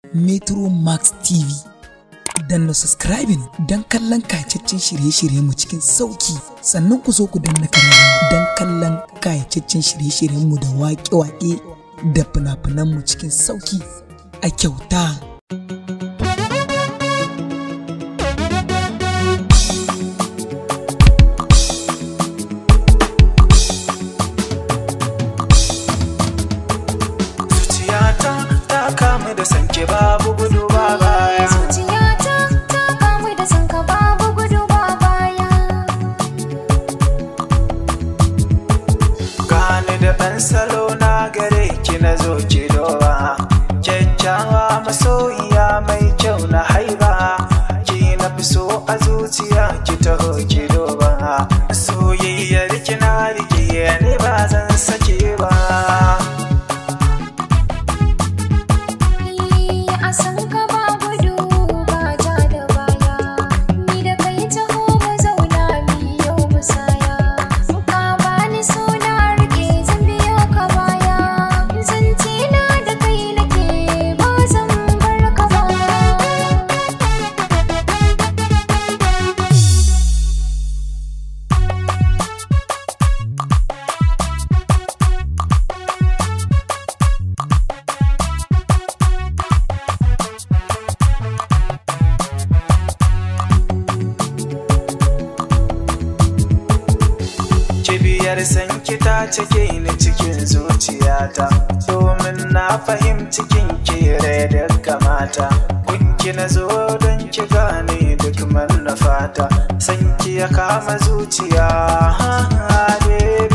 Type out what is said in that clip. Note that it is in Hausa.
Metro Max TV. Danna subscribing don kallon kayacaccen shirye-shiryenmu cikin sauki sannan ku zo ku danna kararrawa don kallon kayacaccen shirye-shiryenmu da waƙe-waƙe da fina-finanmu cikin sauki a kyauta. Zuciyata ta kamu da sanke babu gudu ba baya Zuciyata ta kamu da sanka babu gudu ba baya Gani da ɗan salo na gare ki na zo ki doba Kyakkyawa masoyiya mai kyau na haiba Ki na fi so a zuciya ki taho ki doba Soyayyar ki na rike ni ba zan sake ba Ni a sanka ba gudu ba ja da baya Ni da kai taho mu zauna mi yau musaya Ka bani suna rike zan biyo ka baya Zance na da kai nake ba zan bar ka ba Kibiyar sanki ta cike ni cikin zuciyata Domin na fahimci kin kere da kamata Kunki na zo don ki gane duk manufata Sanki ya kama zuciya ha ha baby